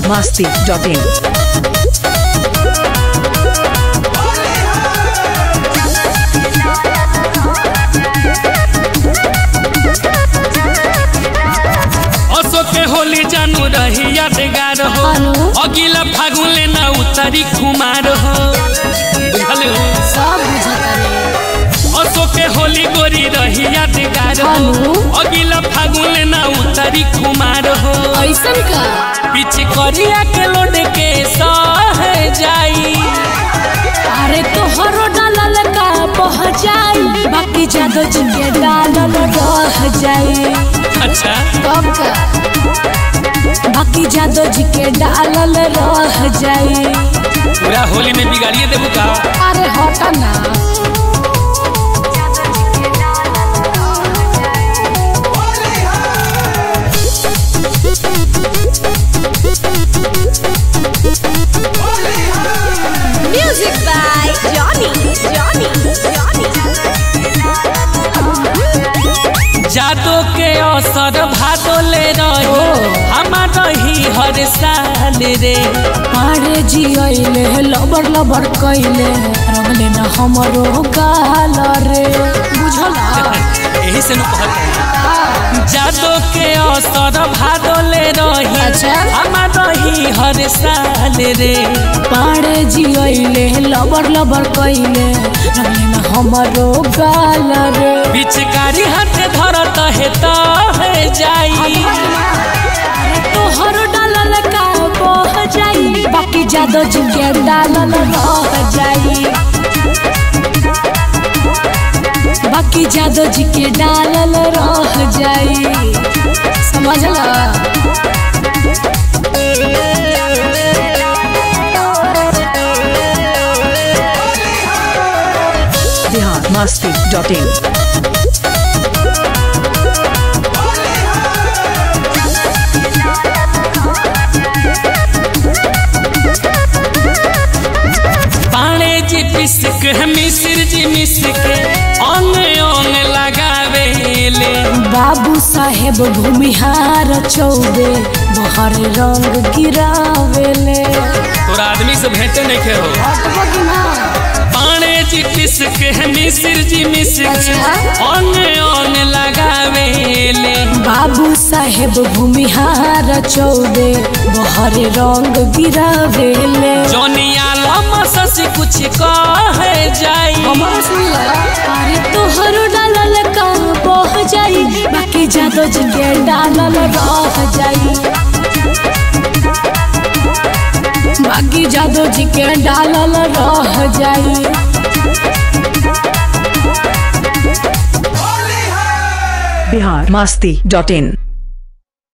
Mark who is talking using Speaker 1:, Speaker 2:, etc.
Speaker 1: masti.in.
Speaker 2: असो के होली जानू रही यादगार हो
Speaker 3: हेलो।
Speaker 2: अगिला फागुन ले ना उतारी खुमार हो बुझल हो
Speaker 3: सब बुझता रे
Speaker 2: असो के होली गोरी रही यादगार हो
Speaker 3: हेलो।
Speaker 2: अगिला फागुन ले ना उतारी खुमार हो
Speaker 3: ऐसन का
Speaker 2: पीछे करिया के लोड के सह जाई
Speaker 3: अरे तोहरो डालल का बह जाई बाकी जादो जिनके डालल रह जाई
Speaker 2: अच्छा
Speaker 3: तब का बाकी जादो जी के डालल रह जाई
Speaker 2: पूरा होली में बिगाड़िए देबू का
Speaker 3: अरे हटा ना
Speaker 4: Music by Johnny. Johnny. Johnny.
Speaker 2: जादो के असर भादो ले रही हमार रही हर साल रे
Speaker 3: अरे जी अइले लबर लबर कइले रंगले ना हमरो गाल रे बुझल
Speaker 2: यही से न कहत जादो के असर भादो ले रही
Speaker 3: अच्छा।
Speaker 2: हमार रही हर साल रे
Speaker 3: पाड़े जी अइले लबर लबर कइले रंगले ना हमरो गाल रे
Speaker 2: पिचकारी हाथ धरत है तो है जाई
Speaker 3: तोहर डालल का बह जाई बाकी जादो जी के डालल रह जाई बाकी जादो जी के डालल रह जाई समझला
Speaker 1: Bihar masti.in.
Speaker 2: पाणे जी पिसक मिसिर जी मिसक अंग अंग लगावे ले
Speaker 3: बाबू साहेब भूमिहार चौबे बहर रंग गिरावेले
Speaker 2: तोरा आदमी से भेंटे नहीं खे हो पाणे जी पिसक मिसिर जी मिसक अंग अंग लगावे ले
Speaker 3: बाबू साहेब भूमिहार चौबे बहर रंग गिरावेले
Speaker 2: जोनिया लम्बा ससी कुछ कह जाई
Speaker 3: अरे तोहर डालल का बह जाई बाकी जादो जिनके डालल रह जाई बाकी जादो जी के डालल रह जाई
Speaker 1: Bihar masti.in.